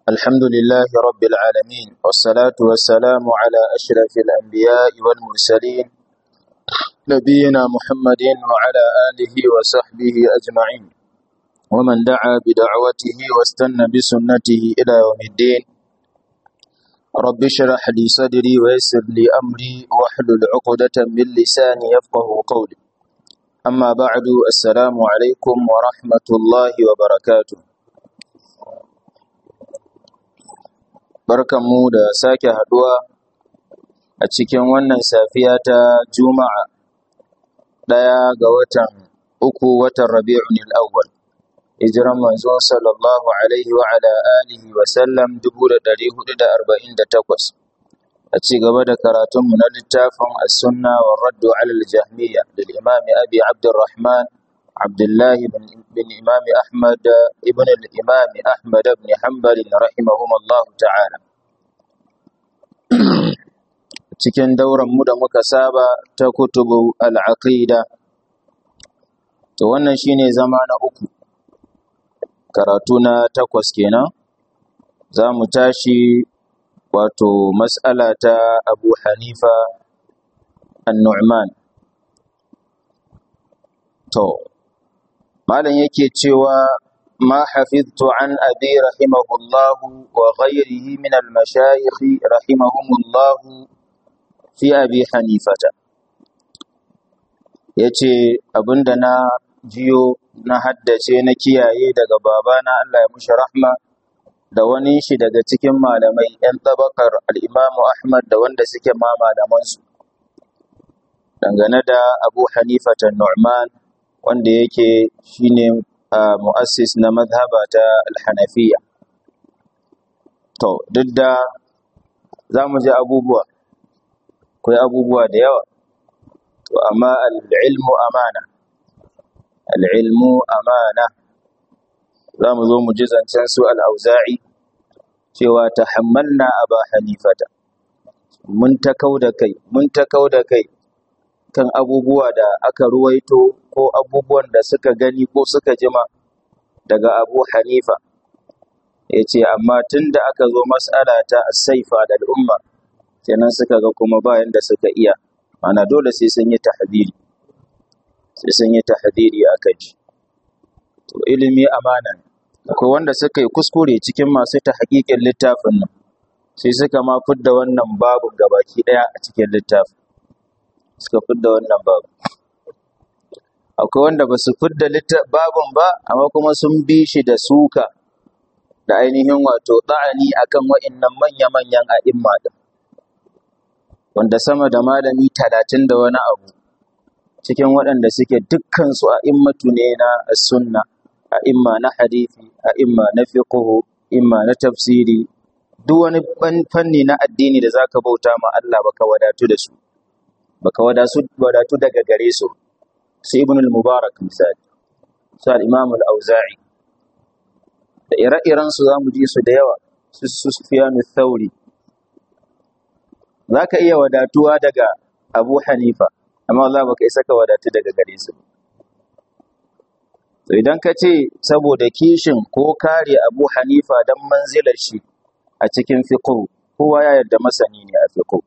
الحمد لله رب العالمين والصلاة والسلام على أشرف الأنبياء والمرسلين نبينا محمد وعلى آله وصحبه أجمعين ومن دعا بدعوته واستنى بسنته إلى يوم الدين رب اشرح لي صدري ويسر لي أمري واحلل عقدة من لساني يفقه قولي أما بعد السلام عليكم ورحمة الله وبركاته barkanmu da sake haduwa a cikin wannan safiya ta juma'a ɗaya ga watan uku watan rabi'un al'awwal hijiran manzo sallallahu alaihi wa ala alihi wa sallam 1448 a ci gaba da karatunmu na littafin as-sunna wa raddu ala al-jahmiyya lil imami abi abdurrahman abdullahi bin imami ahmad ibn al-imami ahmad ibn hanbal rahimahumullahu ta'ala cikin dauran mu da muka saba ta kutubu al-aqida to wannan shine zama na uku karatu na takwas kenan za mu tashi wato mas'ala ta abu hanifa an-nu'man to malam yake cewa ما حفظت عن أبي رحمه الله وغيره من المشايخ رحمهم الله في أبي حنيفة yace abinda na jiyo na haddace na kiyaye daga babana Allah ya mushi rahma da wani shi daga cikin malamai ‘yan tabakar al'imamu Ahmad da wanda suke ma malamansu dangane da Abu Hanifata Nu'man wanda yake shine Uh, mu'assis na mazhaba ta alhanafiya to duk da za mu ji abubuwa akwai abubuwa da yawa to amma al'ilmu amana al'ilmu amana za mu zo mu ji zancen su al'auza'i cewa ta hammalna a ba hanifata mun ta kau da kai mun ta kau da kai kan abubuwa da aka ruwaito ko abubuwan da suka gani ko suka jima daga Abu Hanifa ya ce amma tun da aka zo mas'ala ta saifa da al'umma kenan suka ga kuma bayan da suka iya ana dole sai sun yi tahdiri sai sun yi tahdiri a kai to ilimi amana akwai wanda suka yi kuskure cikin masu ta hakikin littafin nan sai suka ma fidda wannan babu gabaki daya a cikin littafin suka fidda wannan babu akwai wanda ba su fidda babun ba amma kuma sun bi shi da suka da ainihin wato ɗa'ani akan wa'innan manya-manyan a'imma da wanda sama da malami talatin da wani abu cikin waɗanda suke dukkansu a'immatu ne na sunna a'imma na hadithi a'imma na fiqhu imma na tafsiri duk wani fanni na addini da zaka bauta ma Allah baka wadatu da su baka wadatu daga gare su su ibn al-mubarak misali su al-imam al-auza'i da ire-iren su zamu ji su da yawa su sufyan al-thawri zaka iya wadatuwa daga abu hanifa amma Allah baka isa ka wadatu daga gare su to idan ka ce saboda kishin ko kare abu hanifa dan manzilar shi a cikin fiqh kowa ya yarda masani ne a fiqh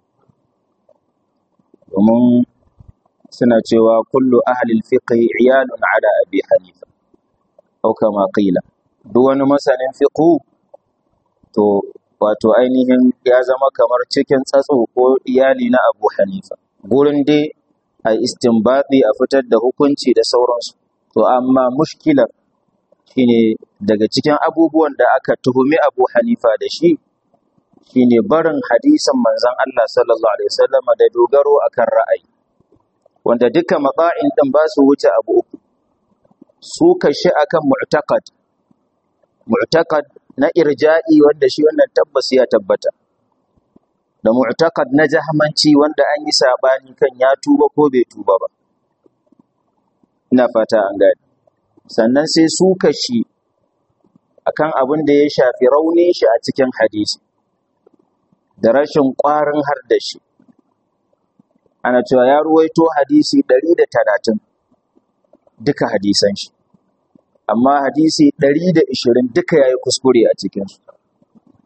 domin suna cewa kullu ahlil fiqh iyalun ala abi hanifa au kama qila duk wani masanin fiqh to wato ainihin ya zama kamar cikin tsatso ko iyali na abu hanifa gurin dai a istinbati a fitar da hukunci da sauransu to amma mushkilar shine daga cikin abubuwan da aka tuhumi abu hanifa da shi shine barin hadisin manzon Allah sallallahu alaihi wasallam da dogaro akan ra'ayi wanda duka matsa'in din ba su wuce abu uku su kashi akan mu'taqad mu'taqad na irja'i wanda shi wannan tabbas ya tabbata da mu'taqad na jahmanci wanda an yi sabani kan ya tuba ko bai tuba ba ina fata an gani sannan sai su kashi akan abin da ya shafi raunin shi a cikin hadisi da rashin ƙwarin har da shi ana cewa ya ruwaito hadisi ɗari da talatin duka hadisan shi amma hadisi ɗari da ishirin duka ya yi kuskure a cikinsu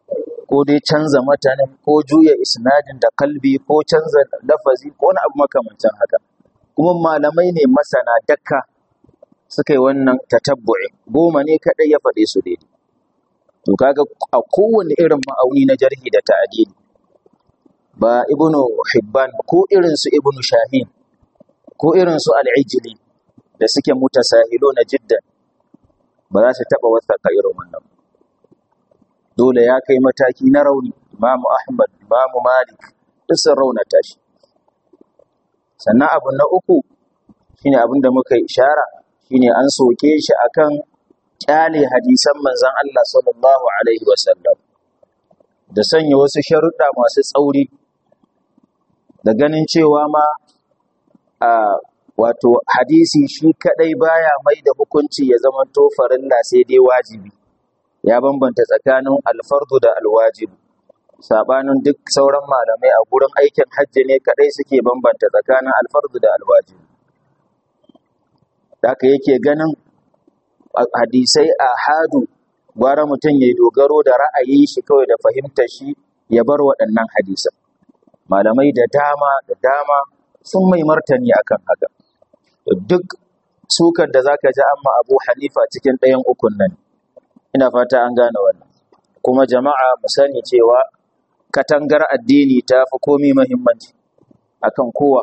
ko dai canza matanin ko juya isnadin da kalbi ko canza lafazi ko wani abu makamancin haka kuma malamai ne masana dakka suka yi wannan tatabbu'i goma ne kadai ya faɗe su daidai to kaga a kowane irin ma'auni na jarhi da ta'adili ba ibnu hibban ko irin su ibnu shahin ko irin su al-ijli da suke mutasahilo na jiddan ba za su taba wasaka irin wannan dole ya kai mataki na rauni imamu ahmad imamu malik duk sun raunata shi sannan abu na uku shine abin da muka ishara shine an soke shi akan kyale hadisan manzon Allah sallallahu alaihi wasallam da sanya wasu sharuɗa masu tsauri da ganin cewa ma a wato hadisi shi kadai baya mai da hukunci ya zama to farilla sai dai wajibi ya bambanta tsakanin alfardu da alwajibu sabanin duk sauran malamai a gurin aikin hajji ne kadai suke bambanta tsakanin alfardu da alwajibu haka yake ganin hadisai a hadu gwara mutum ya dogaro da ra'ayin shi kawai da fahimtar shi ya bar waɗannan hadisan malamai da dama da dama sun mai martani akan haka duk sukar da zaka ji amma Abu Hanifa cikin ɗayan ukun nan ina fata an gane wannan kuma jama'a mu sani cewa katangar addini ta fi komai muhimmanci akan kowa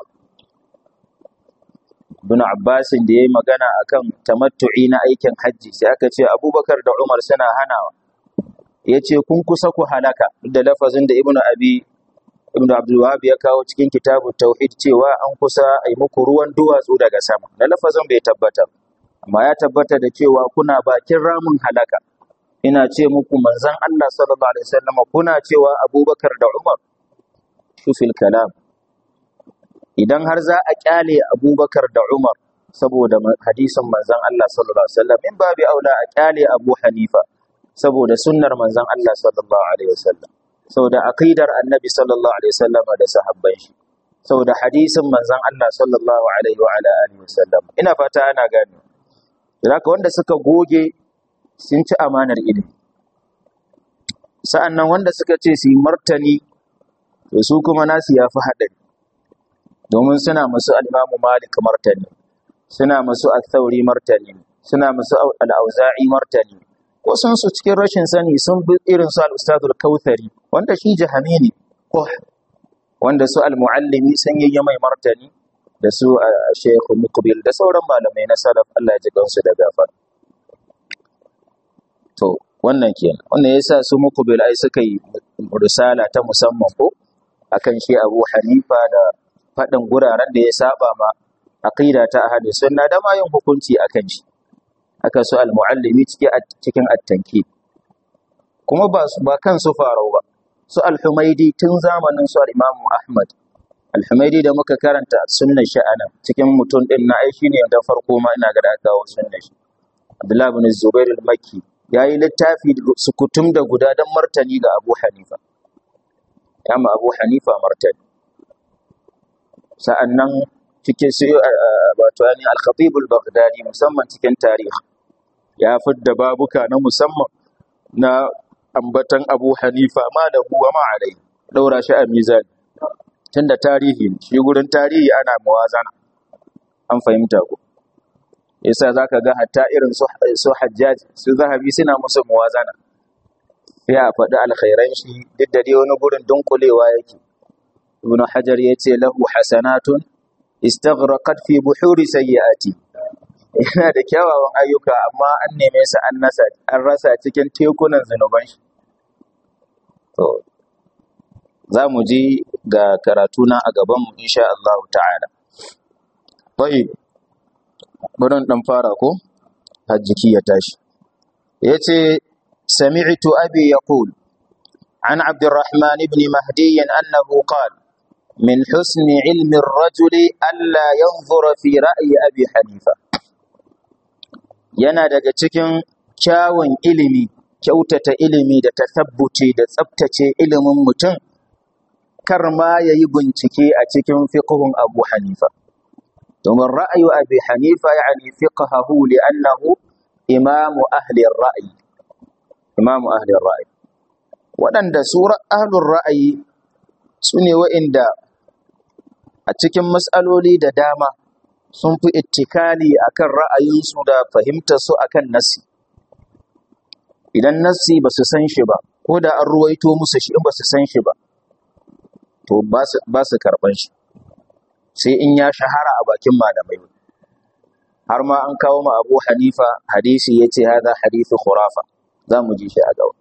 Ibn Abbas da yayi magana akan tamattu'i na aikin hajji sai aka ce Abubakar da Umar suna hanawa yace kun kusa ku halaka da lafazin da Ibn Abi Ibn Abdul Wahhab ya kawo cikin kitabu Tauhid cewa an kusa a yi muku ruwan duwatsu daga sama. Na lafazin bai tabbata, amma ya tabbata da cewa kuna bakin ramin halaka. Ina ce muku manzon Allah sallallahu alaihi wasallam kuna cewa Abubakar da Umar shufil kalam. Idan har za a kyale Abubakar da Umar saboda hadisin manzon Allah sallallahu alaihi wasallam in babu aula a kyale Abu Hanifa saboda sunnar manzon Allah sallallahu alaihi wasallam. saboda aqidar annabi sallallahu alaihi wasallam da sahabban shi saboda hadisin manzon Allah sallallahu alaihi wa ala alihi wasallam ina fata ana gani zaka wanda suka goge sun ci amanar ilimi sa'annan wanda suka ce su yi martani to su kuma nasu yafi hadari domin suna masu al-Imam Malik martani suna masu al-Thawri martani suna masu al-Auza'i martani wasun su cikin rashin sani sun bi irin su al-Ustadul Kautsari wanda shi jahami ne ko wanda su al-Muallimi sun yi mai martani da su Sheikh Muqbil da sauran malamai na salaf Allah ya ji gansu da gafar to wannan kenan wannan yasa su Muqbil ai suka yi risala ta musamman ko akan shi Abu Hanifa da faɗin guraren da ya saba ma aqida ta ahli sunna da ma yin hukunci akan shi aka su al-muallimi cikin at-tankid kuma ba ba kan su farau ba su al-humaidi tun zamanin su al-imam ahmad al-humaidi da muka karanta sunnar sha'ana cikin mutum din na ai shine da farko ma ina ga da aka kawo sunnar shi abdullah ibn zubair al-makki yayi littafi sukutum da guda dan martani ga abu hanifa kama abu hanifa martani sa'annan cikin su wato yani al-khatib al-baghdadi musamman cikin tarihi ya fidda babuka na musamman na ambatan Abu Hanifa ma da huwa ma alai daura shi a mizani tunda tarihi ne shi gurin tarihi ana muwazana an fahimta ko yasa zaka ga hatta irin su su Hajjaj su Zahabi suna musu muwazana sai a faɗi alkhairan shi duk da dai wani gurin dunkulewa yake Ibn Hajar yace lahu hasanatun istaghraqat fi buhuri sayyiati yana da kyawawan ayyuka amma an neme su an nasa an rasa cikin tekunan zanuban shi to za mu ji ga karatu na a gaban mu insha Allah ta'ala tayyib burin dan fara ko hajjiki ya tashi yace sami'tu abi yaqul عن عبد الرحمن بن مهدي أنه قال من حسن علم الرجل ألا ينظر في رأي أبي حنيفة yana daga cikin kyawun ilimi kyautata ilimi da tasabbuci da tsabtace ilimin mutum kar ma ya yi bincike a cikin fiqhun Abu Hanifa domin ra'ayu Abi Hanifa yani fiqhahu li'annahu imamu ahli ar-ra'yi imamu ahli ar-ra'yi waɗanda su ahlur ra'ayi su ne wa'inda a cikin matsaloli da dama sun fi ittikali akan ra'ayinsu da fahimtarsu akan nassi idan nassi ba su san shi ba ko da an ruwaito musu shi in ba su san shi ba to ba su karɓan shi sai in ya shahara a bakin malamai har ma an kawo ma abu hanifa hadisi ya ce haza hadisi khurafa za mu ji shi a gaba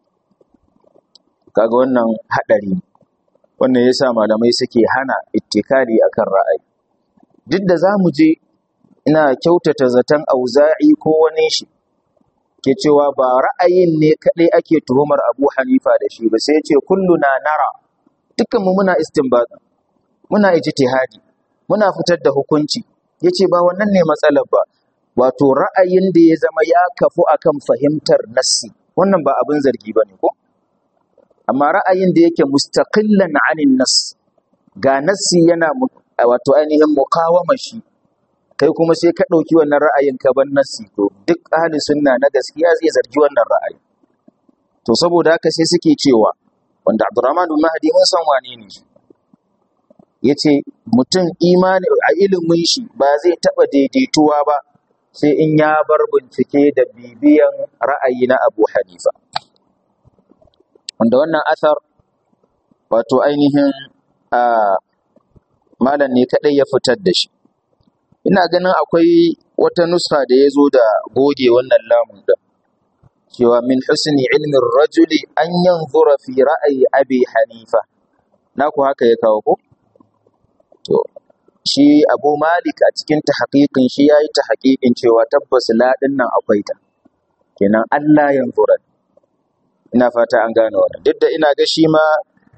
kaga wannan haɗari ne wannan ya sa malamai suke hana ittikali akan ra'ayi duk da za mu je ina kyautata zaton auza'i ko wani shi ke cewa ba ra'ayin ne kaɗai ake tuhumar abu hanifa da shi ba sai ce kullu na nara dukkanmu muna istinbat muna ijtihadi muna fitar da hukunci yace ba wannan ne matsalar ba wato ra'ayin da ya zama ya kafu akan fahimtar nassi wannan ba abin zargi bane ko amma ra'ayin da yake mustaqillan anin nas ga nassi yana wato ainihin mukawama shi kai kuma sai ka ɗauki wannan ra'ayin ka ban nassi to duk ahli sunna na gaskiya zai zargi wannan ra'ayi to saboda haka sai suke cewa wanda Abdurrahman bin Mahdi mun san wane ne shi yace mutum imani a ilimin shi ba zai taba daidaituwa ba sai in ya bar bincike da bibiyan ra'ayi na Abu Hanifa wanda wannan asar wato ainihin a malam ne kadai ya fitar da shi ina ganin akwai wata nusa da ya zo da goge wannan lamun din cewa min husni ilmin rajuli an yanzura fi ra'ayi abi hanifa naku haka ya kawo ko to shi abu malik a cikin tahqiqin shi yayi tahqiqin cewa tabbas la din nan akwai ta kenan Allah yanzura ina fata an gane wannan duk da ina ga shi ma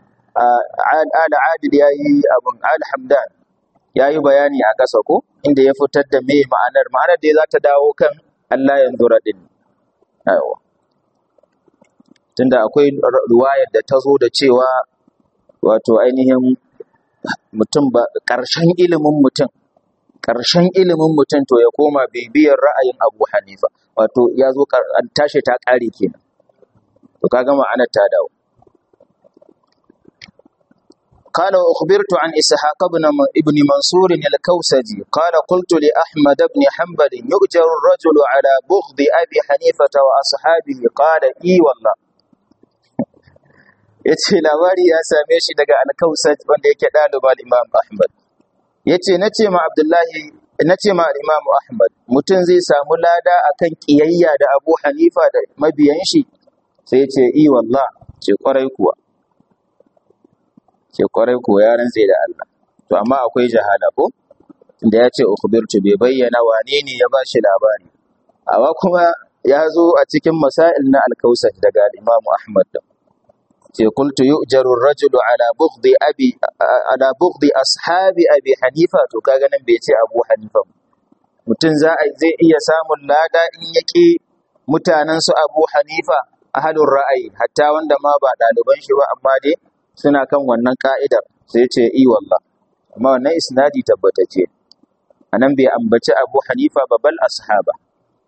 al adil yayi abun al hamdan yayi bayani a ƙasa ko inda ya fitar da me ma'anar ma'anar da za ta dawo kan Allah yanzura din aiwa tunda akwai ruwayar da ta zo da cewa wato ainihin mutum ba ƙarshen ilimin mutum ƙarshen ilimin mutum to ya koma bibiyar ra'ayin Abu Hanifa wato ya zo an tashi ta ƙare kenan to kaga ma'anar ta dawo قال وأخبرت عن إسحاق بن ابن منصور الكوسجي قال قلت لأحمد بن حنبل يؤجر الرجل على بغض أبي حنيفة وأصحابه قال إي والله yace labari ya same shi daga alkausat wanda yake ɗaliba imam ahmad yace nace ma abdullahi nace ma imam ahmad mutum zai samu lada akan kiyayya da abu hanifa da mabiyan shi sai yace i wallah ce kwarai kuwa ce kwarai kuwa ya rantse da Allah to amma akwai jahala ko inda ya ce ukhbirtu bai bayyana wane ne ya bashi labari amma kuma ya zo a cikin masail na alkausat daga imam ahmad da ce qultu yu'jaru ar-rajulu ala bughdi abi ala bughdi ashabi abi hanifa to kaga nan bai ce abu hanifa mutum za a zai iya samun lada in yake mutanen su abu hanifa ahalur ra'ayi hatta wanda ma ba ɗaliban shi ba amma dai suna kan wannan ka'idar sai ce i wallah amma wannan isnadi tabbatacce anan bai ambaci abu hanifa ba bal ashaba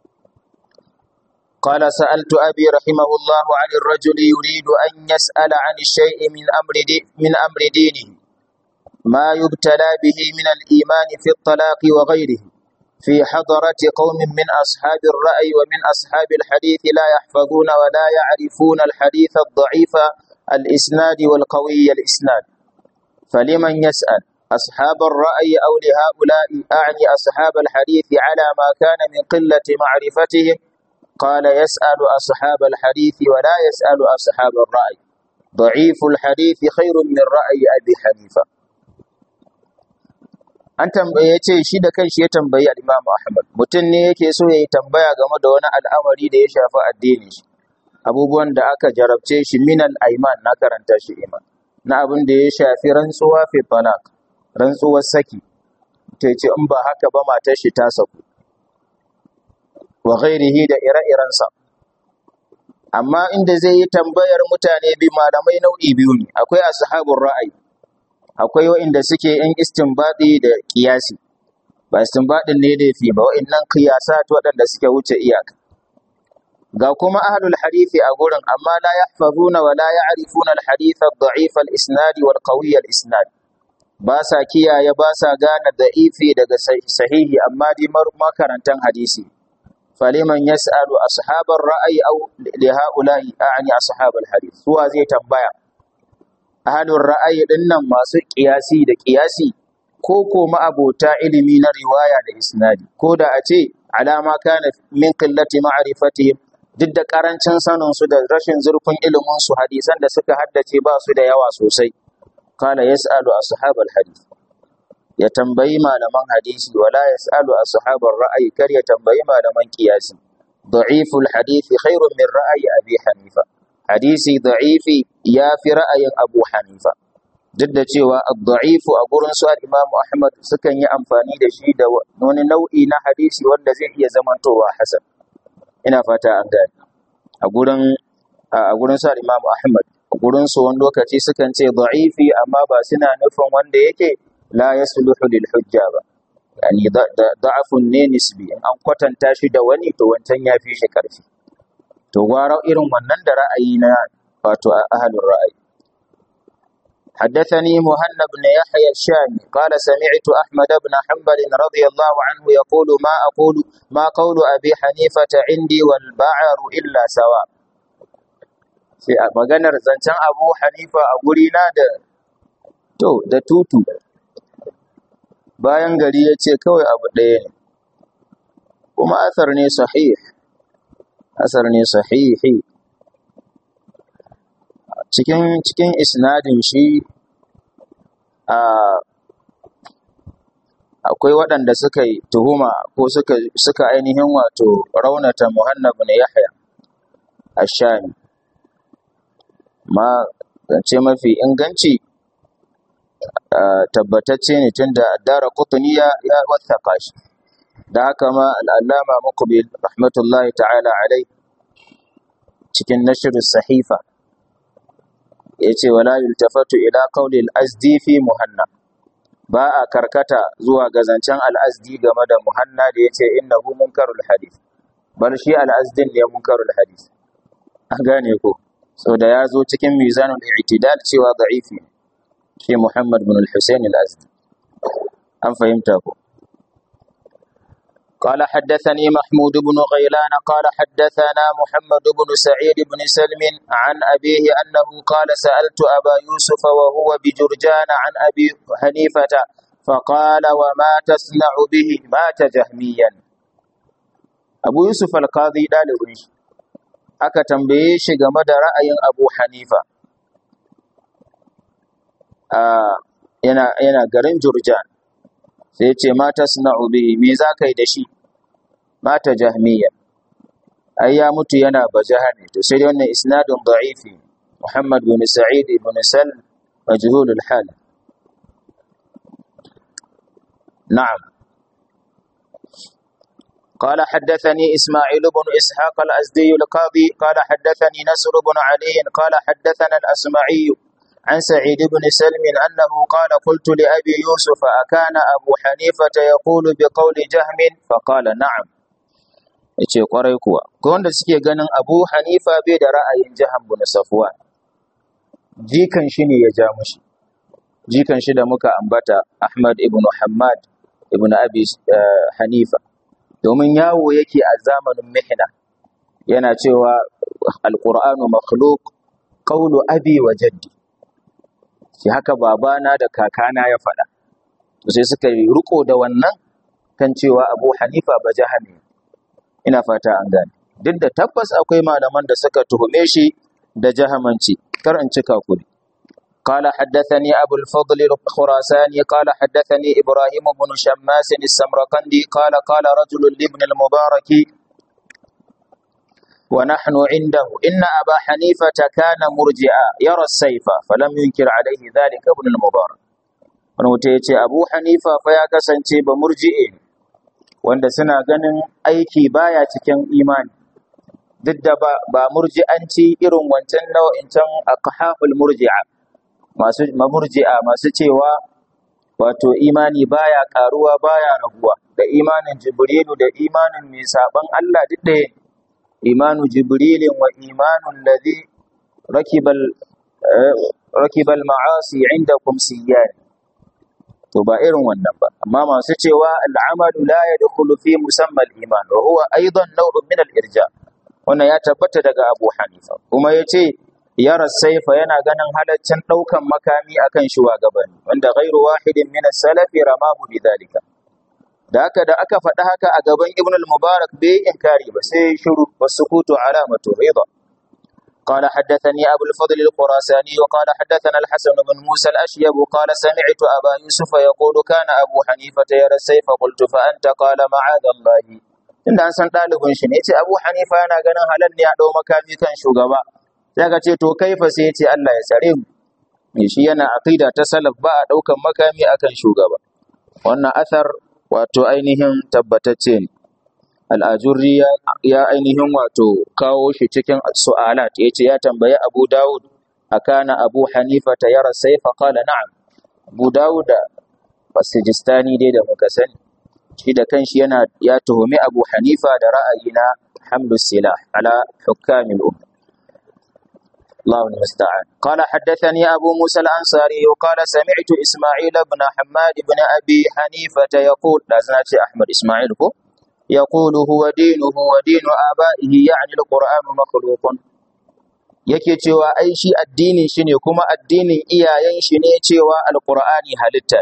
قال سألت أبي رحمه الله عن الرجل يريد أن يسأل عن الشيء من أمر دي من أمر دينه ما يبتلى به من الإيمان في الطلاق وغيره في حضرة قوم من أصحاب الرأي ومن أصحاب الحديث لا يحفظون ولا يعرفون الحديث الضعيف الإسناد والقوي الإسناد فلمن يسأل أصحاب الرأي أو لهؤلاء أعني أصحاب الحديث على ما كان من قلة معرفتهم قال يسأل أصحاب الحديث ولا يسأل أصحاب الرأي ضعيف الحديث خير من رأي أبي حنيفة an tambaye ce shi da kanshi ya tambayi al-Imam Ahmad mutum ne yake so yayi tambaya game da wani al'amari da ya shafi addini shi abubuwan da aka jarabce shi minal aiman na karanta shi iman na abin da ya shafi rantsuwa fi talaq rantsuwar saki ta ce in ba haka ba matar shi ta saku wa ghairihi da ire-irensa amma inda zai yi tambayar mutane bi malamai nau'i biyu ne akwai ashabul ra'ayi akwai wa'inda suke yan istinbadi da kiyasi ba istinbadin ne da fi ba wa'innan qiyasat waɗanda suke wuce iyaka ga kuma ahlul hadisi a gurin amma la yahfazuna wa la ya'rifuna al hadith ad da'if al isnad wal qawi al isnad ba sa kiyaye ba sa gane da'ifi daga sahihi amma dai makarantan hadisi faliman yas'alu ashabar ra'ayi aw li ha'ula'i a'ni ashabal hadith suwa zai tambaya ahlul ra'ayi dinnan masu kiyasi da kiyasi ko ko ma'abota ilimi na riwaya da isnadi ko da a ce alama kana min qillati ma'rifatihim duk da karancin sanin su da rashin zurfin ilimin su hadisan da suka haddace ba su da yawa sosai kana yas'alu ashabal hadith ya tambayi malaman hadisi wala yas'alu ashabar ra'ayi kar ya tambayi malaman qiyasi da'iful hadisi khairun min ra'ayi abi hanifa hadisi da'ifi ya fi ra'ayin abu hanifa duk da cewa ad-da'ifu a gurin su al-Imam Ahmad sukan yi amfani da shi da wani nau'i na hadisi wanda zai iya zamantowa hasan ina fata an gane a gurin a gurin su al-Imam Ahmad a gurin su wani lokaci sukan ce da'ifi amma ba suna nufin wanda yake la yasluhu lil hujja ba yani da'afun ne nisbi in an kwatanta shi da wani to wancan ya fi shi karfi to gwara irin wannan da ra'ayi na wato ahlul ra'ayi حدثني مهنا بن يحيى الشامي قال سمعت أحمد بن حنبل رضي الله عنه يقول ما أقول ما قول أبي حنيفة عندي والبعر إلا سواء sai a maganar zancen abu hanifa a gurina da to da tutu bayan gari ya ce kawai abu ɗaya ne kuma asar ne sahih asar ne sahihi cikin cikin isnadin shi a akwai waɗanda suka yi tuhuma ko suka suka ainihin wato raunata Muhannab bin Yahya Ash-Shami ma zance mafi inganci tabbatacce ne tunda Dara Qutni ya ya wathaka shi da haka ma al-Allama Muqbil rahmatullahi ta'ala alai cikin nashr sahifa yace wala yultafatu ila qawli al-azdi fi muhanna ba a karkata zuwa ga zancen al-azdi game da muhanna da yace innahu munkarul hadith bal shi al-azdin ne munkarul hadith an gane ko so da ya zo cikin mizanul i'tidal cewa da'ifi shi Muhammad bin al-Husayn al-Azdi an fahimta ko قال حدثني محمود بن غيلان قال حدثنا محمد بن سعيد بن سلم عن أبيه أنه قال سألت أبا يوسف وهو بجرجان عن أبي حنيفة فقال وما تصنع به مات جهميا أبو يوسف القاضي دالبن aka tambaye shi game da ra'ayin Abu Hanifa yana yana garin Jurjan sai ce mata suna'u bihi me za ka yi da shi mata jahmiya ai ya mutu yana bajahani to sai dai wannan isnadun da'ifi Muhammad bin Sa'id ibn Sal majhul al-hal na'am قال حدثني إسماعيل بن إسحاق الأزدي القاضي قال حدثني نصر بن علي قال حدثنا الأسمعي عن سعيد بن سلم أنه قال قلت لأبي يوسف أكان أبو حنيفة يقول بقول جهم فقال نعم yace kwarai kuwa ko wanda suke ganin Abu Hanifa bai da ra'ayin Jahan bin Safwan jikan shi ne ya ja mushi jikan shi da muka ambata Ahmad ibn Muhammad ibn Abi Hanifa domin yawo yake a zamanin mihna yana cewa alqur'anu makhluq qawlu abi wa jaddi shi haka babana da kakana ya faɗa to sai suka yi riko da wannan kan cewa Abu Hanifa ba jahami ina fata an gane duk da tabbas akwai malaman da suka tuhume shi da jahamanci kar in cika kudi قال حدثني أبو الفضل الخراساني قال حدثني إبراهيم بن شماس السمرقندي قال قال رجل لابن المبارك ونحن عنده إن أبا حنيفة كان مرجئا يرى السيف فلم ينكر عليه ذلك ابن المبارك ونوتيتي أبو حنيفة فيا كسنتي بمرجئين wanda suna ganin aiki baya cikin imani duk da ba, ba murji'anci irin wancan nau'incan aqhaful murji'a masu mamurji'a masu cewa wato imani baya karuwa baya raguwa da imanin jibrilu da imanin mai saban Allah duk ɗaya imanu jibrilin wa imanu alladhi rakibal rakibal ma'asi indakum siyyan to ba irin wannan ba amma masu cewa al'amalu la yadkhulu fi musamma al-iman wa huwa aidan naw'un min al-irja wannan ya tabbata daga Abu Hanifa kuma yace yara saifa yana ganin halaccin daukan makami akan shugabanni wanda ghairu wahidin min as-salafi ramahu bidhalika da haka da aka faɗi haka a gaban Ibn al-Mubarak bai inkari ba sai shiru wasukutu alamatu rida قال حدثني أبو الفضل الخراساني وقال حدثنا الحسن بن موسى الأشيب قال سمعت أبا يوسف يقول كان أبو حنيفة يرى السيف قلت فأنت قال معاذ الله inda an san ɗalibin shi ne ce abu hanifa yana ganin halal ne a ɗau makami kan shugaba sai ka ce to kaifa sai ya ce allah ya tsare mu shi yana aqida ta salaf ba a ɗaukan makami akan shugaba wannan athar wato ainihin tabbatacce ne al'ajurri ya ainihin wato kawo shi cikin su'alat ya ce ya tambayi abu dawud a kana abu hanifa ta yara saifa kala na'am abu dawud da basijistani dai da muka sani shi da kanshi yana ya tuhumi abu hanifa da ra'ayi na hamdu silah ala hukamil umma الله المستعان قال حدثني أبو موسى الأنصاري وقال سمعت إسماعيل بن حماد بن أبي حنيفة يقول لازم أحمد إسماعيل هو يقول هو دينه ودين آبائه يعني القرآن مخلوق yake cewa ai shi addinin shi ne kuma addinin iyayen shi ne cewa alqur'ani halitta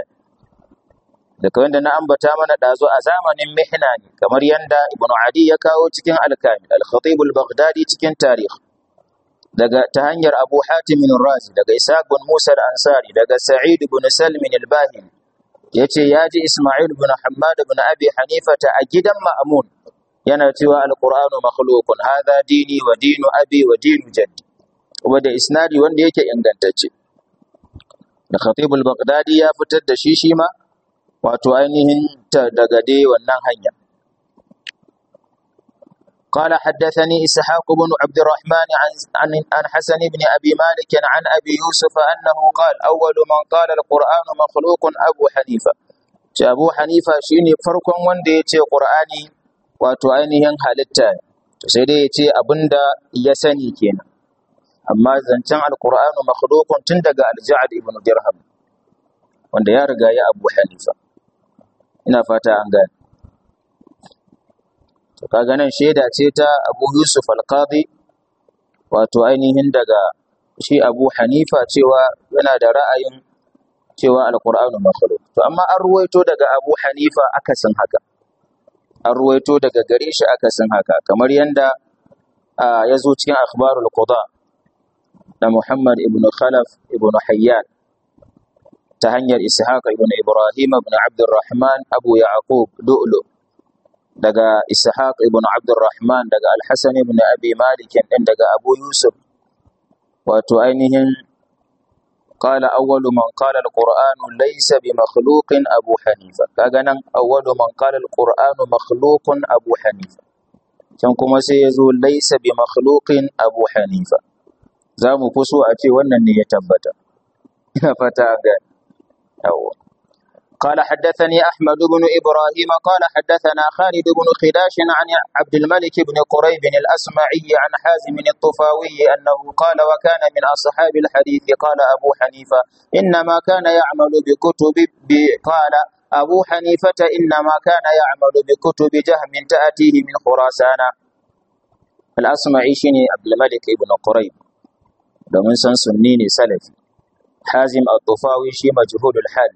da kawai da na ambata mana dazo a zamanin mihna ne kamar yanda ibn adi ya kawo cikin al-kamil al-khatib al-baghdadi cikin tarikh daga ta hanyar abu hatim razi daga ishaq bin musa al-ansari daga sa'id bin salm al-bahili yace ya ji Ismail bin Hammad bin Abi Hanifata a gidan Ma'mun yana cewa Al-Qur'anu makhluqun hadha dini wa dinu abi wa dinu jaddi kuma da isnadi wanda yake ingantacce da Khatib al-Baghdadi ya fitar da shi shi ma wato ainihin ta daga dai wannan hanya قال حدثني إسحاق بن عبد الرحمن عن عن عن حسن بن أبي مالك عن أبي يوسف أنه قال أول من قال القرآن مخلوق أبو حنيفة أبو حنيفة شيني فرق wanda yace Qur'ani wato ainihin halitta ne to sai dai yace abinda ya sani kenan amma zancen alqur'anu makhluqun tun daga al-Ja'd ibn Dirham wanda ya riga ya Abu Hanifa ina fata an gane to kaga nan shaida ce ta Abu Yusuf al-Qadi wato ainihin daga shi Abu Hanifa cewa yana da ra'ayin cewa al-Qur'anu makhluq to amma an ruwaito daga Abu Hanifa akasin haka an ruwaito daga gare shi akasin haka kamar yanda ya zo cikin akhbarul qada da Muhammad ibn Khalaf ibn Hayyan ta hanyar Ishaq ibn Ibrahim ibn Abdurrahman Abu Yaqub Du'lu daga Ishaq ibn Abdurrahman daga Al-Hasan ibn Abi Malik din daga Abu Yusuf wato ainihin qala awwalu man qala al-Qur'an laysa bi makhluqin Abu Hanifa kaga nan awwalu man qala al-Qur'an makhluqun Abu Hanifa can kuma sai yazo laysa bi makhluqin Abu Hanifa zamu kuso a ce wannan ne ya tabbata ina fata ga yawa قال حدثني أحمد بن إبراهيم قال حدثنا خالد بن خداش عن عبد الملك بن قريب الأسمعي عن حازم الطفاوي أنه قال وكان من أصحاب الحديث قال أبو حنيفة إنما كان يعمل بكتب قال أبو حنيفة إنما كان يعمل بكتب جهم تأتيه من خراسان الأسمعي شني عبد الملك بن قريب domin san sunni ne salafi hazim al-tufawi shi majhulul hal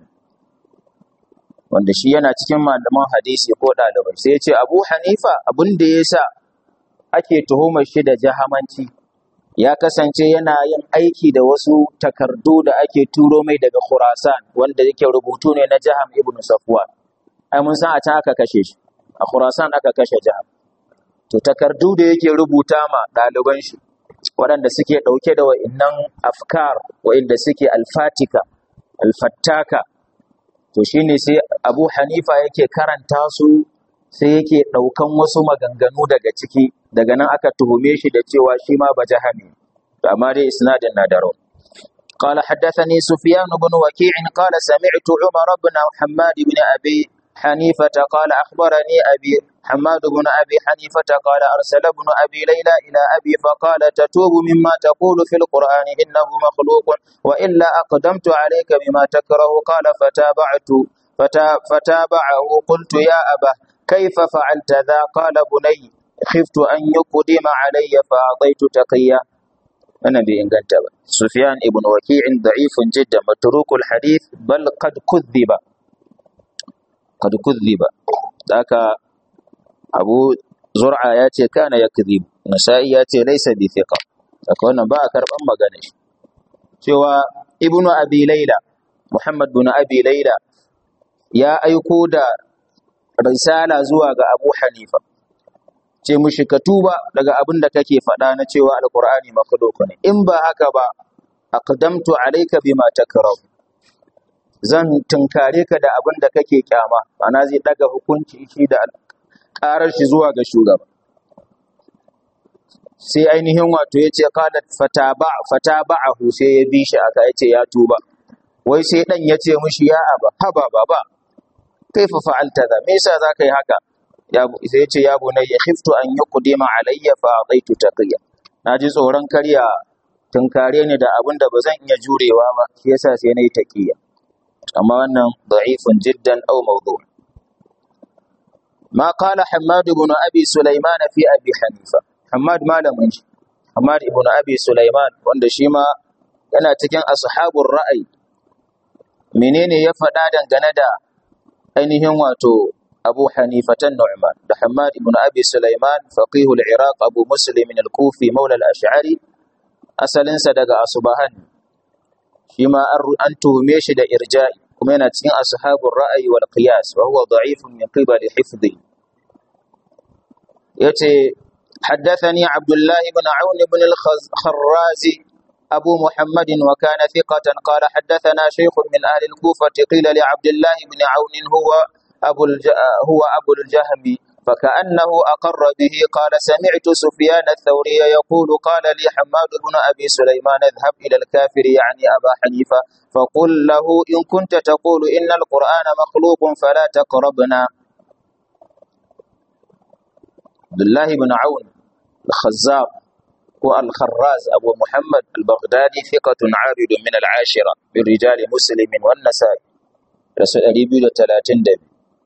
wanda shi yana cikin malaman hadisi ko ɗalibai sai ya ce abu hanifa abin da ya sa ake tuhumar shi da jahamanci ya kasance yana yin aiki da wasu takardu da ake turo mai daga khurasan wanda yake rubutu ne na jaham ibn safwan ai mun san a can aka kashe shi a khurasan aka kashe jaham to takardu da yake rubuta ma ɗaliban shi waɗanda suke ɗauke da wa'innan afkar wa'inda suke alfatika alfattaka to shine sai Abu Hanifa yake karanta su sai yake ɗaukan wasu maganganu daga ciki daga nan aka tuhume shi da cewa shi ma ba jahami to amma dai isnadin na da rauni قال حدثني سفيان بن وكيع قال سمعت عمر بن حماد بن أبي حنيفة قال أخبرني أبي حماد بن أبي حنيفة قال أرسل ابن أبي ليلى إلى أبي فقال تتوب مما تقول في القرآن إنه مخلوق وإلا أقدمت عليك بما تكره قال فتابعت فتا فتابعه قلت يا أبا كيف فعلت ذا قال بني خفت أن يقدم علي فأعطيت تقيا أنا بإنجنت سفيان ابن وكيع ضعيف جدا متروك الحديث بل قد كذب قد كذب ذاك أبو زرعة ياتي كان يكذب نسائي ياتي ليس بثقة أكون باكر أما غنش سوى ابن أبي ليلى محمد بن أبي ليلى يا أيكودا risala zuwa ga Abu Hanifa ce mushi ka tuba daga abin da kake faɗa na cewa alqur'ani makhluq ne in ba haka ba aqdamtu alayka bima takrahu zan tunkare ka da abin da kake kyama ana zai daga hukunci shi da karar shi zuwa ga shugaba sai ainihin wato yace qalat fataba fataba'ahu sai ya bi shi aka yace ya tuba wai sai dan yace mushi ya aba haba baba kaifa fa'alta da me yasa zaka yi haka ya sai yace ya bunayya khiftu an yuqdima alayya fa ataitu taqiya naji tsoron karya tunkare ni da abin da bazan iya jurewa ba shi yasa sai nayi taqiya amma wannan da'ifun jiddan aw mawdu' ما قال حماد بن أبي سليمان في أبي حنيفة حماد ما لم ينشي حماد بن أبي سليمان wanda shi ma yana cikin ashabul ra'ayi menene ya faɗa dangane da ainihin wato Abu Hanifatan Nu'man da Hammad ibn Abi Sulaiman faqihul Iraq Abu Muslim al-Kufi maula al-Ash'ari asalinsa daga Asbahan shi ma an tuhume shi da irja'i kuma yana cikin ashabul ra'ayi wal qiyas wa huwa da'ifun min qibali hifdhi yace حدثني عبد الله بن عون بن الخرازي أبو محمد وكان ثقة قال حدثنا شيخ من أهل الكوفة قيل لعبد الله بن عون هو أبو الج... هو أبو الجهم فكأنه أقر به قال سمعت سفيان الثوري يقول قال لي حماد بن أبي سليمان اذهب إلى الكافر يعني أبا حنيفة فقل له إن كنت تقول إن القرآن مخلوق فلا تقربنا عبد الله بن عون الخزاب هو الخراز أبو محمد البغدادي ثقة عابد من العاشرة من رجال مسلم والنسائي رسول أليبي لتلاتين دبي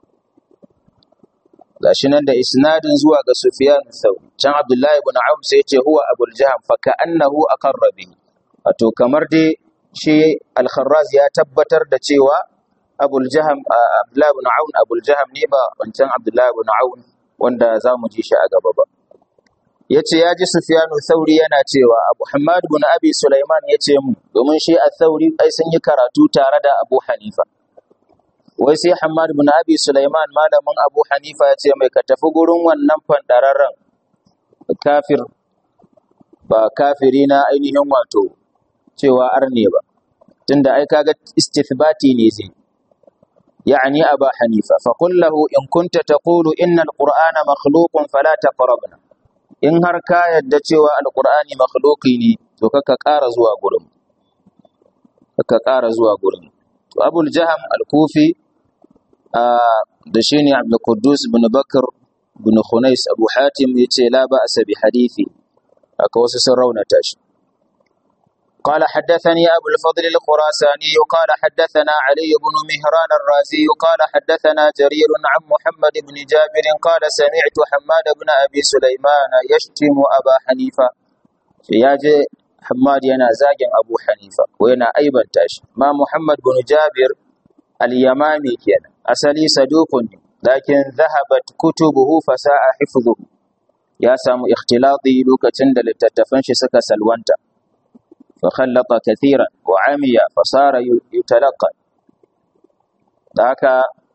gashi nan da isnadin zuwa ga Sufyan Thauri can Abdullahi ibn Auf sai ya ce huwa Abul Jaham fa ka'annahu aqarra bihi wato kamar dai shi Al-Kharraz ya tabbatar da cewa Abul Jaham Abdullahi ibn Aun Abul Jaham ne ba wancan Abdullahi ibn Aun wanda zamu ji shi a gaba ba yace ya ji Sufyanu Thauri yana cewa Abu Hammad ibn Abi Sulaiman yace mu domin shi Al-Thauri ai sun yi karatu tare da Abu Hanifa wai sai Hammad ibn Abi Sulaiman malamin Abu Hanifa ya ce mai ka tafi gurin wannan fandararren kafir ba kafiri na ainihin wato cewa arne ba tunda ai kaga istithbati ne zai يعني أبا حنيفة فقل له إن كنت تقول إن القرآن مخلوق فلا تقربنا in har ka yadda cewa alkur'ani makhluqi ne to kaka ƙara zuwa gurin kaka ƙara zuwa gurin to abul jaham al-kufi da shine abdul quddus ibn bakr ibn khunais abu hatim yace la ba'sa bi hadithi aka wasu sun raunata shi قال حدثني أبو الفضل الخراساني قال حدثنا علي بن مهران الرازي قال حدثنا جرير عن محمد بن جابر قال سمعت حماد بن أبي سليمان يشتم أبا حنيفة ياجي حماد ينا زاجن أبو حنيفة وينا أيضا تاش ما محمد بن جابر اليمامي كان أسلي صدوق لكن ذهبت كتبه فساء حفظه يا سامو اختلاطي لوكا تندل تتفنش سكا سلوانتا فخلط كثيرا وعمي فصار يتلقى ذاك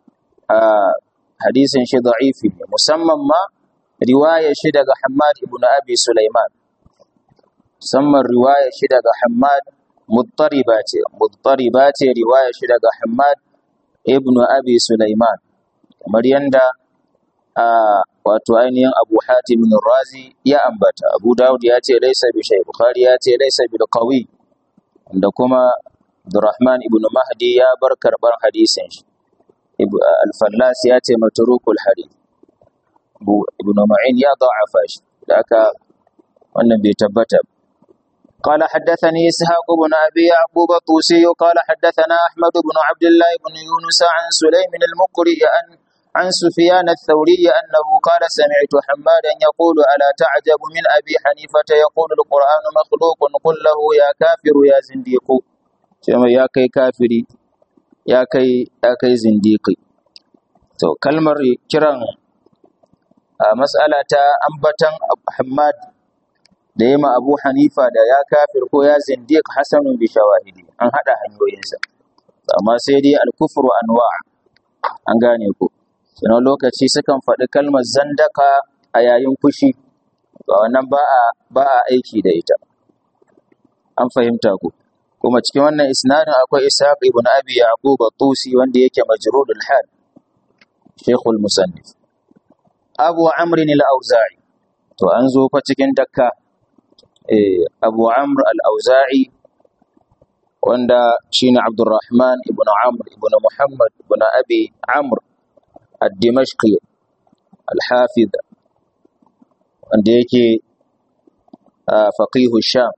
حديث شي ضعيف مسمى ما رواية شي daga حماد ابن أبي سليمان مسمى رواية شي daga حماد مضطربة مضطربة رواية شي daga حماد ابن أبي سليمان kamar yanda wato ainihin Abu Hatim Razi ya ambata Abu Dawud ya ce laisa bi shay Bukhari ya ce laisa bil qawi da kuma Abdurrahman ibn Mahdi ya bar karbar hadisin shi al-fallas ya ce matrukul hadith ibn ma'in ya da'afa shi da aka wannan bai tabbata قال حدثني إسحاق بن أبي يعقوب الطوسي قال حدثنا أحمد بن عبد الله بن يونس عن سليم المقري عن عن سفيان الثوري أنه قال سمعت حمادا يقول ألا تعجب من أبي حنيفة يقول القرآن مخلوق قل له يا كافر يا زنديق يا كي كافري يا كي يا كي زنديقي to kalmar kiran mas'ala ta ambatan Hammad da ya ma Abu Hanifa da ya kafir ko ya zindiq hasanun bi shawahidi an hada hanyoyinsa amma sai dai al-kufru anwa an gane ku sannan lokaci sukan faɗi kalmar zandaka a yayin fushi to wannan ba a ba a aiki da ita an fahimta ku kuma cikin wannan isnadin akwai Ishaq ibn Abi Yaqub at-Tusi wanda yake majrudul hal Sheikhul Musannif Abu Amr al-Auza'i to an zo fa cikin dakka Abu Amr al-Auza'i wanda shine Abdurrahman ibn Amr ibn Muhammad ibn Abi Amr ad-Dimashqi al-Hafiz wanda yake faqihu Sham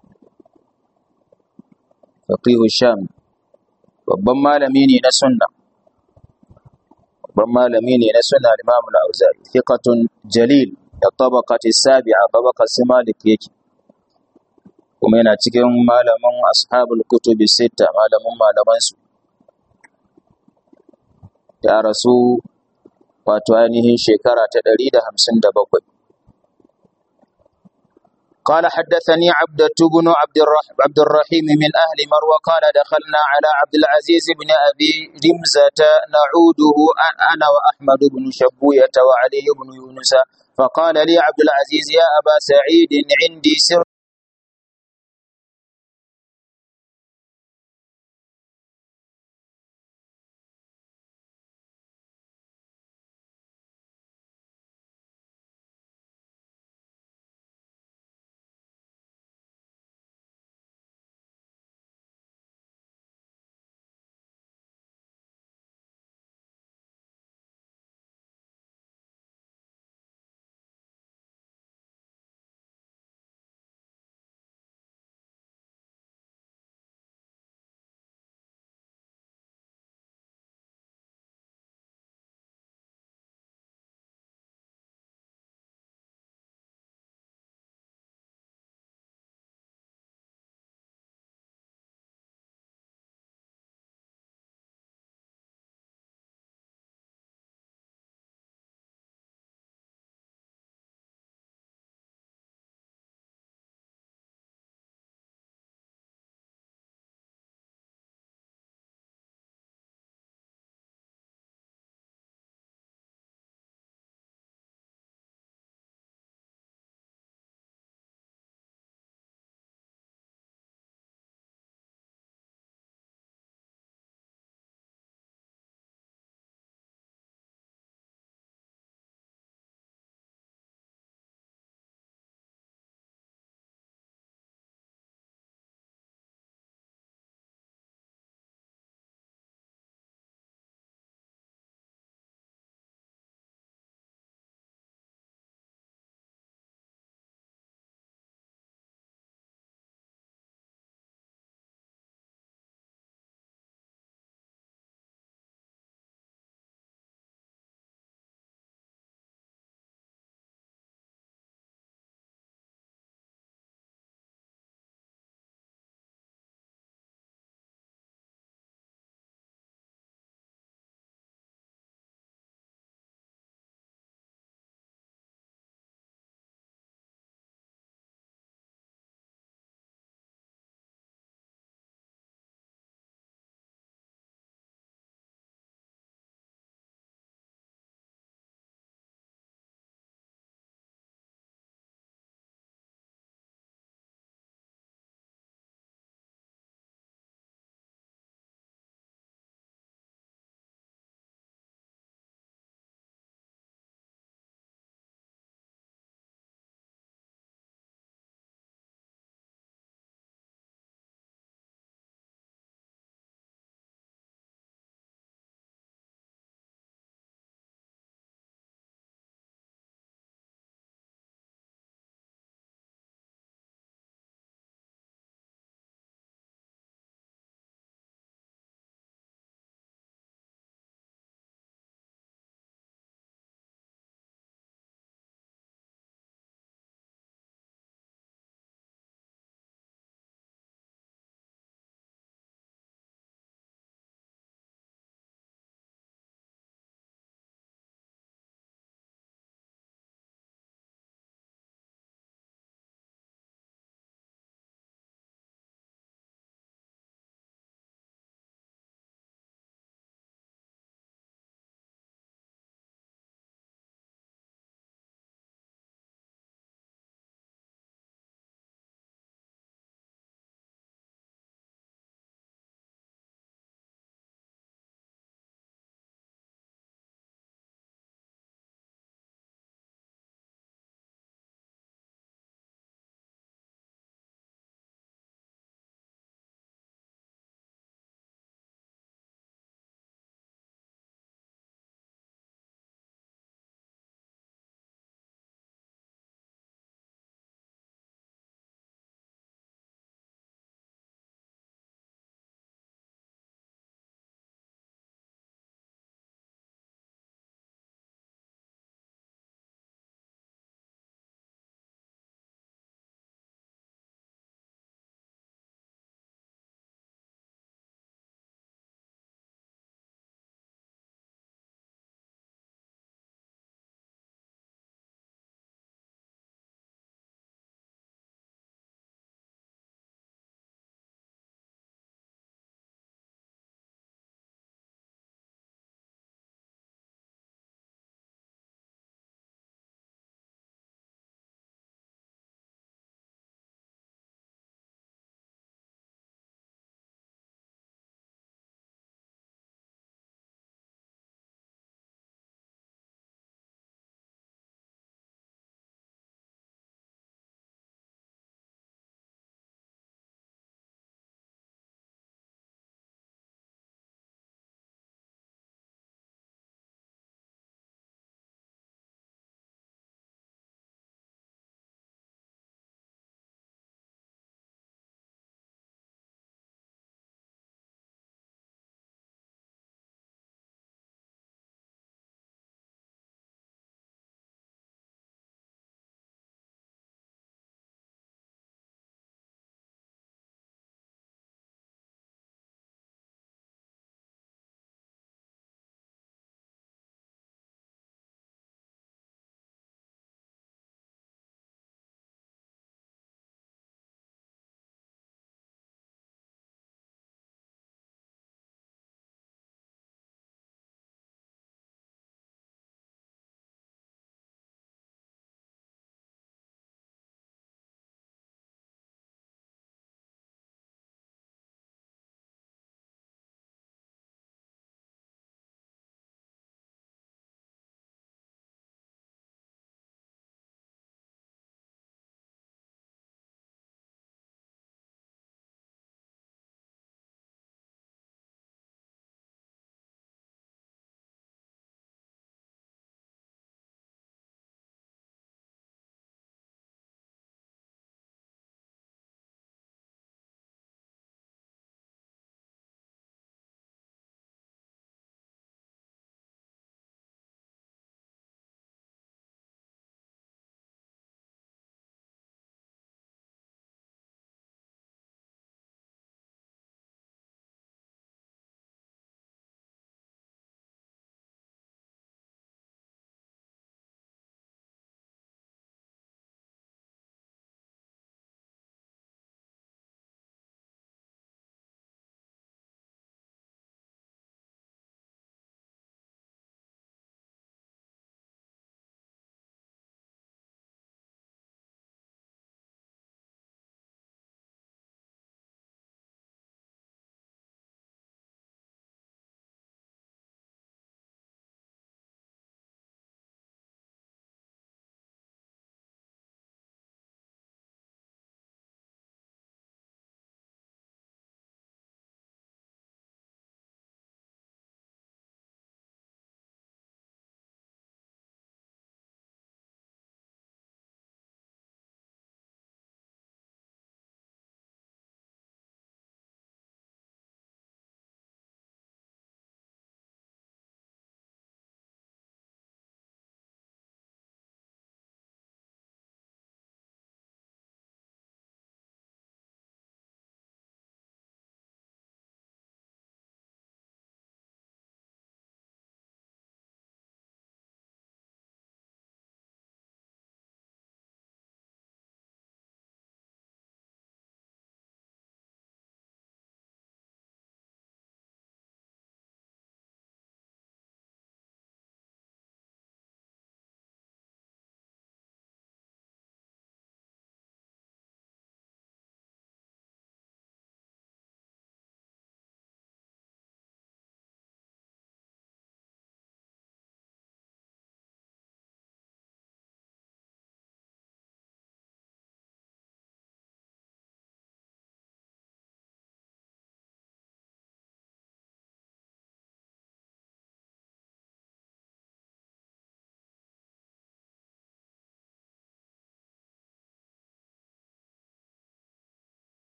faqihu Sham babban malami ne na sunna babban malami ne na sunna Imam al-Auza'i thiqatun jalil da tabaqati sabi'a tabaqat Malik yake kuma yana cikin malaman ashabul kutubi sita malaman malaman su ya rasu wato ainihin shekara ta 157 قال حدثني عبدة بن عبد عبد الرحيم من أهل مروى قال دخلنا على عبد العزيز بن أبي رمزة نعوده أنا وأحمد بن شبوية وعلي بن يونس فقال لي عبد العزيز يا أبا سعيد عندي سر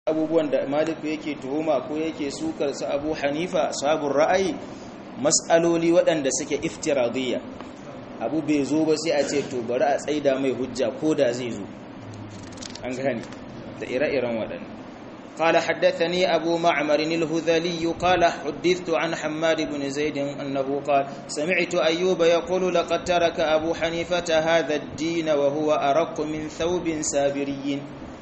abubuwan da maliku yake tuhuma ko yake sukar su abu hanifa sabon ra'ayi mas'aloli waɗanda suke iftiradiyya abu bai zo ba sai a ce to bari a tsaida mai hujja ko da zai zo an gane da ire-iren waɗanda قال حدثني أبو معمر الهذلي قال حدثت عن حماد بن زيد أنه قال سمعت أيوب يقول لقد ترك أبو حنيفة هذا الدين وهو أرق من ثوب سابري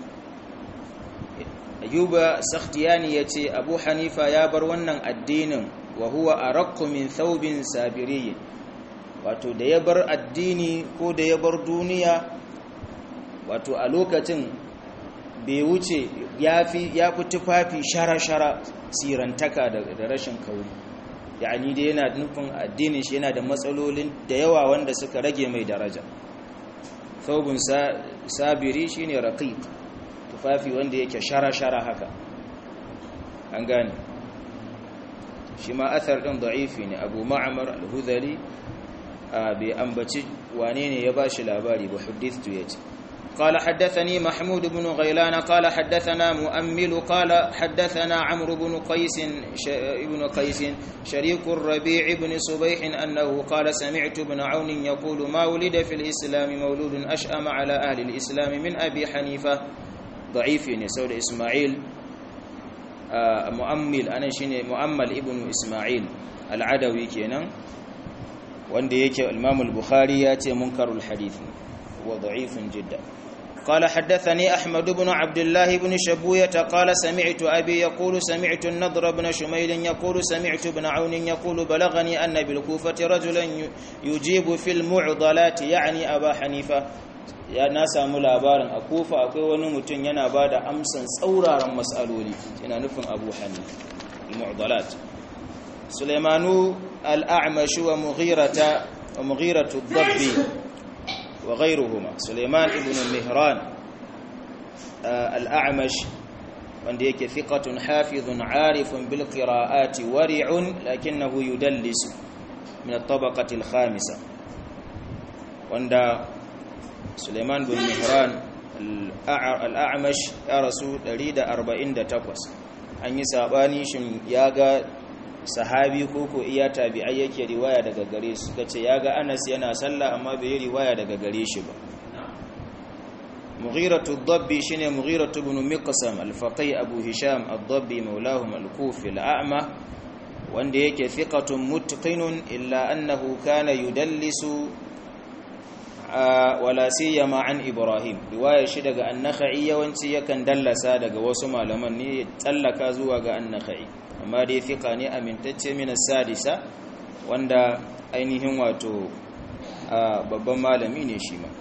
أيوب سختياني يتي أبو حنيفة يا برونن الدين وهو أرق من ثوب سابري wato da ya bar addini ko da ya bar duniya wato a lokacin bai wuce ya fi tufafi shara-shara sirantaka da rashin kauri yani da yana nufin addinin shi yana da matsalolin da yawa wanda suka rage mai daraja thawbun sabiri shine raqiq tufafi wanda yake shara-shara haka an gane shi ma athar din da'ifi ne abu ma'amar al-hudhali bai ambaci wane ne ya bashi labari ba hadithu yace قال حدثني محمود بن غيلان قال حدثنا مؤمل قال حدثنا عمرو بن قيس ابن قيس شريك الربيع بن صبيح أنه قال سمعت ابن عون يقول ما ولد في الإسلام مولود أشأم على أهل الإسلام من أبي حنيفة ضعيف سود إسماعيل مؤمل أنا شيني مؤمل ابن إسماعيل العدوي كينا wanda yake Imam al-Bukhari ya ce munkarul hadith wa da'ifun jiddan قال حدثني أحمد بن عبد الله بن شبوية قال سمعت أبي يقول سمعت النضر بن شميل يقول سمعت ابن عون يقول بلغني أن بالكوفة رجلا يجيب في المعضلات يعني أبا حنيفة ya na samu labarin a kofa akwai wani mutum yana ba da amsan tsauraran matsaloli yana nufin abu hannu al-mu'dalat sulaimanu al-a'mashi wa mughiratu dabbi وغيرهما سليمان ابن مهران الأعمش wanda yake thiqatun hafizun arifun bil qira'ati wari'un lakinnahu yudallis min at-tabaqati al-khamisa wanda Sulaiman bin Mihran al-A'mash ya rasu 148 an yi sabani shin ya ga sahabi ko ko iya tabi'ai yake riwaya daga gare su kace yaga Anas yana sallah amma bai yi riwaya daga gare shi ba Mughiratu ad-Dabbi shine Mughiratu ibn Miqsam al-Faqih Abu Hisham ad-Dabbi maulahum al-Kufi al-A'ma wanda yake thiqatun mutqinun illa annahu kana yudallisu wala siyama an Ibrahim riwaya shi daga an-Nakhai yawanci yakan dallasa daga wasu malaman ne tsallaka zuwa ga an-Nakhai amma dai fiqa ne amintacce min sadisa wanda ainihin wato babban malami ne shi ma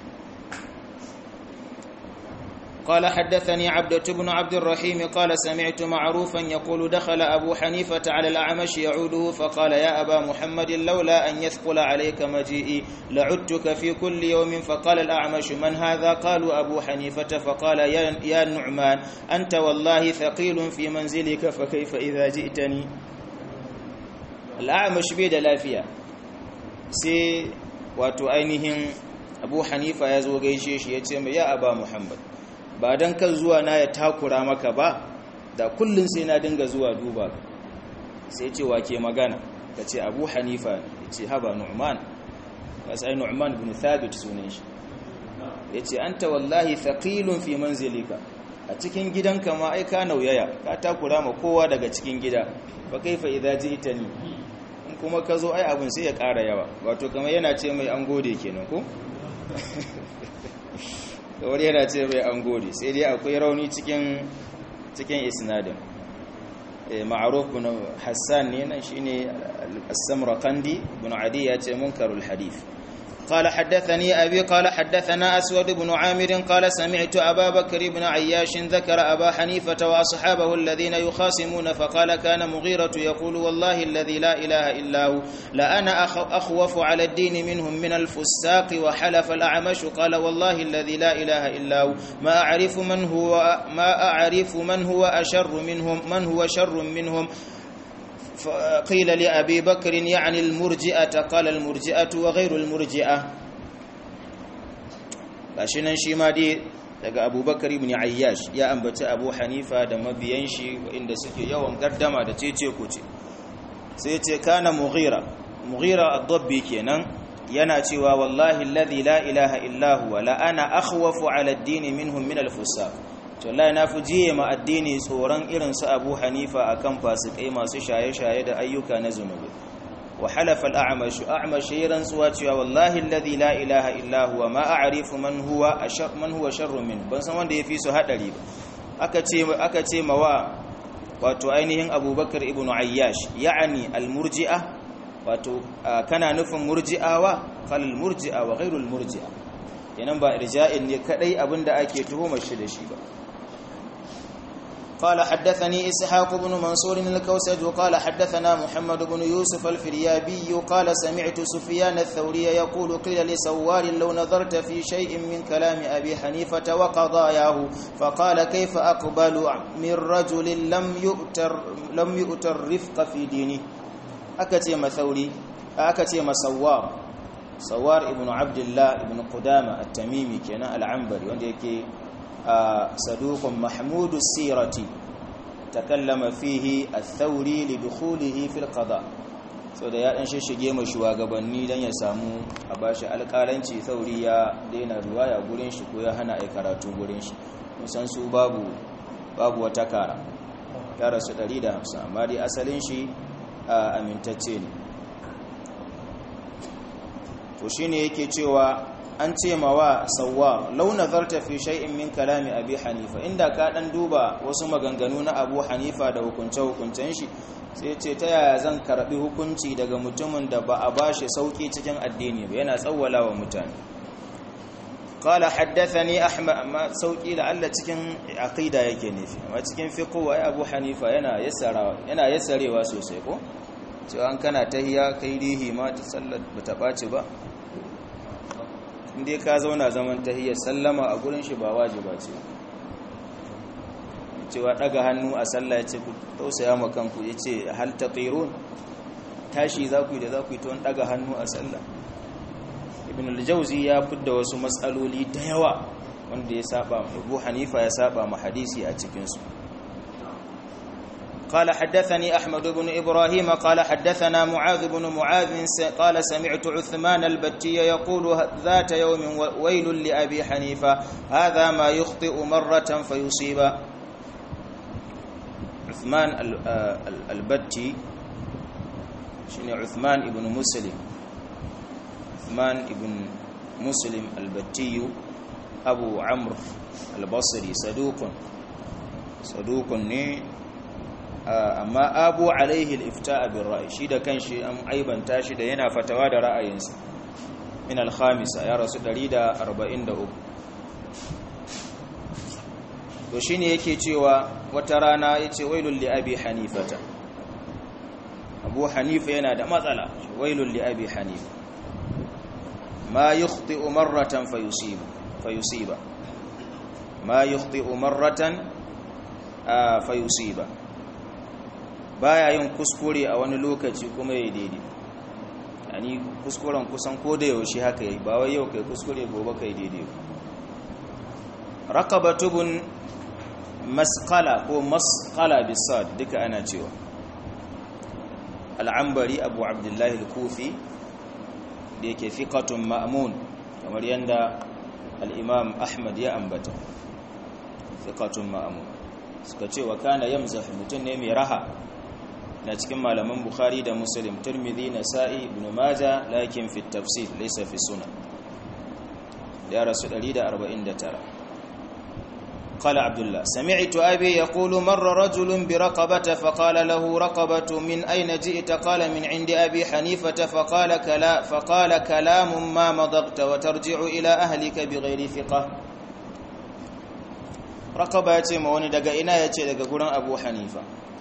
قال حدثني عبدة بن عبد الرحيم قال سمعت معروفا يقول دخل أبو حنيفة على الأعمش يعوده فقال يا أبا محمد لولا أن يثقل عليك مجيئي لعدتك في كل يوم فقال الأعمش من هذا قالوا أبو حنيفة فقال يا, يا نعمان أنت والله ثقيل في منزلك فكيف إذا جئتني الأعمش بيد لافيا سي واتو أينهم أبو حنيفة يزوغ يشيش يتسمى يا أبا محمد ba don kan zuwa na ya takura maka ba da kullum sai na dinga zuwa duba sai ce wa ke magana ka ce abu hanifa ya ce haba nu'man ya sai nu'man bin thabit sunan shi ya ce an ta wallahi thaqilun fi manzilika a cikin gidanka ma ai ka nauyaya ka takura ma kowa daga cikin gida fa kaifa idza ji'tani in kuma ka zo ai abun sai ya ƙara yawa wato kamar yana ce mai an gode kenan ko kawar yana ce bai an gode sai dai akwai rauni cikin cikin isnadin ma'aruf bin hassan ne nan shine as-samarqandi ibn adi ya ce munkarul hadith قال حدثني أبي قال حدثنا أسود بن عامر قال سمعت أبا بكر بن عياش ذكر أبا حنيفة وأصحابه الذين يخاصمون فقال كان مغيرة يقول والله الذي لا إله إلا هو لأنا أخوف على الدين منهم من الفساق وحلف الأعمش قال والله الذي لا إله إلا هو ما أعرف من هو ما أعرف من هو أشر منهم من هو شر منهم قيل لأبي بكر يعني المرجئة قال المرجئة وغير المرجئة لاشنان شي ما دي daga abubakar ibn ayyash ya ambaci abu hanifa da mabiyan shi inda suke yawan gardama da cece kuce sai ce kana mughira mughira ad-dabbi kenan yana cewa wallahi alladhi la ilaha illa huwa la ana akhwafu ala ad-din minhum min al-fusaq to wallahi na fi jiye ma addini tsoron irin su abu hanifa akan fasikai masu shaye-shaye da ayyuka na zunubi wa halafa al-a'mash a'mash yaran tsuwa cewa wallahi alladhi la ilaha illa huwa ma a'rifu man huwa ashar man huwa sharrun min ban san wanda yafi su hadari ba aka ce aka ce mawa wato ainihin abubakar ibnu ayyash ya'ani al-murji'a wato kana nufin murji'awa qalil murji'a wa ghairul murji'a kenan ba irja'in ne kadai abinda ake tuhumar shi da shi ba قال حدثني إسحاق بن منصور الكوسج وقال حدثنا محمد بن يوسف الفريابي قال سمعت سفيان الثوري يقول قيل لسوار لو نظرت في شيء من كلام أبي حنيفة وقضاياه فقال كيف أقبل من رجل لم يؤتر, لم يؤتر رفق في دينه أكتم ثوري أكتم سوار سوار ابن عبد الله ابن قدامة التميمي كان العنبري وانده يكي صدوق محمود السيرة تكلم فيه الثوري لدخوله في القضاء so da ya dan shishige mu shugabanni dan ya samu a bashi alƙalanci sauri ya daina ruwaya gurin shi ko ya hana ai karatu gurin shi musan su babu babu wata kara ya rasu 150 amma dai asalin shi amintacce ne to shine yake cewa an ce mawa sawwa lau nazarta fi shay'in min kalami abi hanifa inda ka dan duba wasu maganganu na abu hanifa da hukunce hukuncen shi sai ce ta yaya zan karbi hukunci daga mutumin da ba a bashi sauki cikin addini ba yana tsawwala wa mutane qala haddathani ahmad amma sauki da Allah cikin aqida yake nufi amma cikin fiqh wa abu hanifa yana yassarawa yana yassarewa sosai ko cewa an kana tahiya kai rihi ma ta sallar bata baci ba inda ka zauna zaman tahiyyar sallama a gurin shi ba wajiba ce cewa daga hannu a sallah ya ce ku tausaya ma kanku ya ce hal taqirun tashi za ku yi da za ku yi ton daga hannu a sallah ibn al-jawzi ya fidda wasu matsaloli da yawa wanda ya saba Abu Hanifa ya saba ma hadisi a cikin su قال حدثني أحمد بن إبراهيم قال حدثنا معاذ بن معاذ قال سمعت عثمان البتي يقول ذات يوم ويل لأبي حنيفة هذا ما يخطئ مرة فيصيب عثمان البتي شنو عثمان ابن مسلم عثمان ابن مسلم البتي أبو عمرو البصري صدوق صدوق ني amma abu alaihi al-ifta'a bin ra'yi shi da kanshi an aibanta shi da yana fatawa da ra'ayinsa min al-khamisa ya rasu 143 to shine yake cewa wata rana yace wailul li abi hanifata abu hanifa yana da matsala wailul li abi hanifa ma yukhti'u marratan fayusiba fayusiba ma yukhti'u marratan fayusiba baya yin kuskure a wani lokaci kuma ya daidai yani kuskuren kusan ko da yaushe haka yi ba wai yau kai kuskure gobe kai daidai raqabatubun masqala ko masqala bisad duka ana cewa al'ambari abu abdullahi al-kufi da yake fiqatun ma'mun kamar yanda al-imam ahmad ya ambata fiqatun ma'mun suka ce wa kana yamzah mutun ne mai raha na cikin malaman bukhari da muslim turmidhi nasa'i ibn majah lakin fi tafsir laysa fi sunan ya rasu 149 قال عبد الله سمعت أبي يقول مر رجل برقبة فقال له رقبة من أين جئت قال من عند أبي حنيفة فقال, كلا فقال كلام ما مضغت وترجع إلى أهلك بغير ثقة رقبة يتي موني دقا إنا يتي دقا قرن أبو حنيفة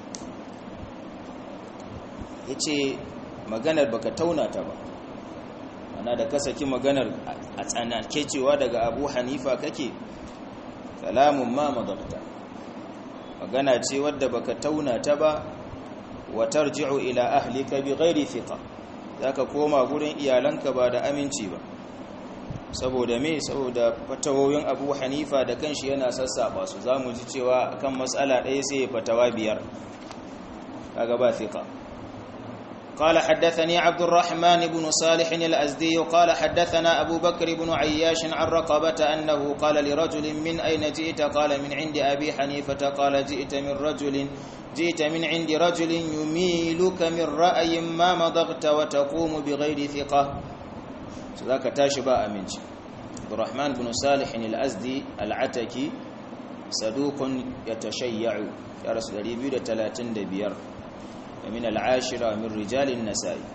yace maganar baka tauna ta ba ana da ka saki maganar a tsanake cewa daga abu hanifa kake kalamun ma madabta magana ce wadda baka tauna ta ba wa tarji'u ila ahlika bi ghairi thiqa zaka koma gurin iyalanka ba da aminci ba saboda me saboda fatawoyin abu hanifa da kanshi yana sassaba su za mu ji cewa kan matsala ɗaya sai ya fatawa biyar kaga ba fiqa قال حدثني عبد الرحمن بن صالح الأزدي قال حدثنا أبو بكر بن عياش عن رقبة أنه قال لرجل من أين جئت قال من عند أبي حنيفة قال جئت من رجل جئت من عند رجل يميلك من رأي ما مضغت وتقوم بغير ثقة ذاك تاشبا أمنج عبد الرحمن بن صالح الأزدي العتكي صدوق يتشيع يا رسول الله بيد 35 ومن العاشرة من رجال النسائي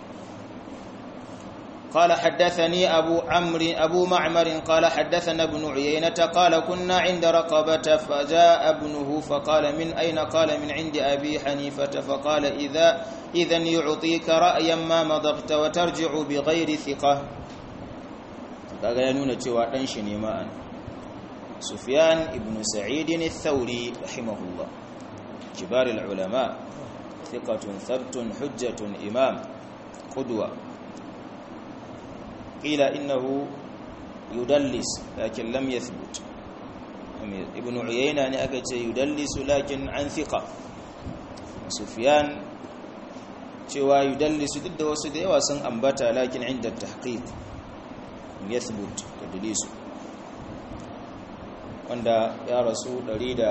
قال حدثني أبو عمرو أبو معمر قال حدثنا ابن عيينة قال كنا عند رقبة فجاء ابنه فقال من أين قال من عند أبي حنيفة فقال إذا إذا يعطيك رأيا ما مضغت وترجع بغير ثقة kaga ya nuna cewa dan shi ne ma'an Sufyan ibn Sa'id al-Thawri rahimahullah kibar al-ulama thiqatun thabtun hujjatun imam qudwa qila innahu yudallis lakin lam yathbut ibn Uyayna ne aka ce yudallisu lakin an thiqa Sufyan cewa yudallisu duk da wasu da yawa sun ambata lakin inda tahqiq yathbut tadlisu wanda ya rasu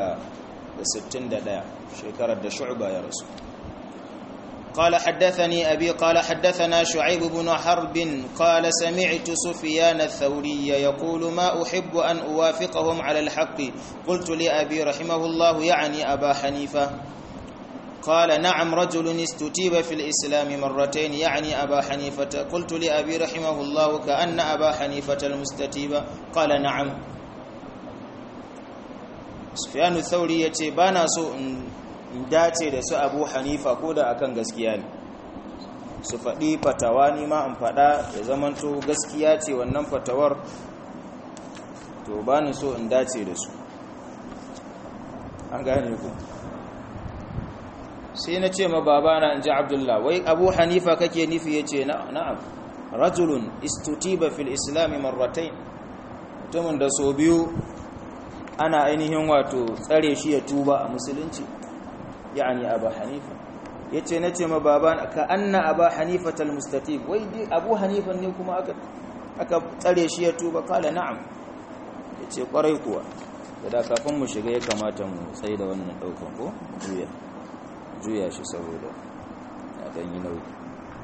161 shekarar da shu'ba ya rasu قال حدثني أبي قال حدثنا شعيب بن حرب قال سمعت سفيان الثوري يقول ما أحب أن أوافقهم على الحق قلت لأبي رحمه الله يعني أبا حنيفة قال نعم رجل استتيب في الإسلام مرتين يعني أبا حنيفة قلت لأبي رحمه الله كأن أبا حنيفة المستتيب قال نعم سفيان الثوري yace bana so in dace da su Abu Hanifa ko da akan gaskiya ne su faɗi fatawa ni ma in faɗa ya zamanto gaskiya ce wannan fatawar to bani so in dace da su an gane ku sai na ce ma babana in ji abdullah wai abu hanifa kake nufi ya ce na'am rajulun istutiba fil islami marratain mutumin da so biyu ana ainihin wato tsare shi ya tuba a musulunci ya'ani abu hanifa ya ce na ce ma babana ka anna abu hanifa tal mustatib wai dai abu hanifa ne kuma aka tsare shi ya tuba kala na'am ya ce kwarai kuwa da kafin mu shiga ya kamata mu tsaye da wannan daukan ko juya juya shi saboda ya ɗanyi nauyi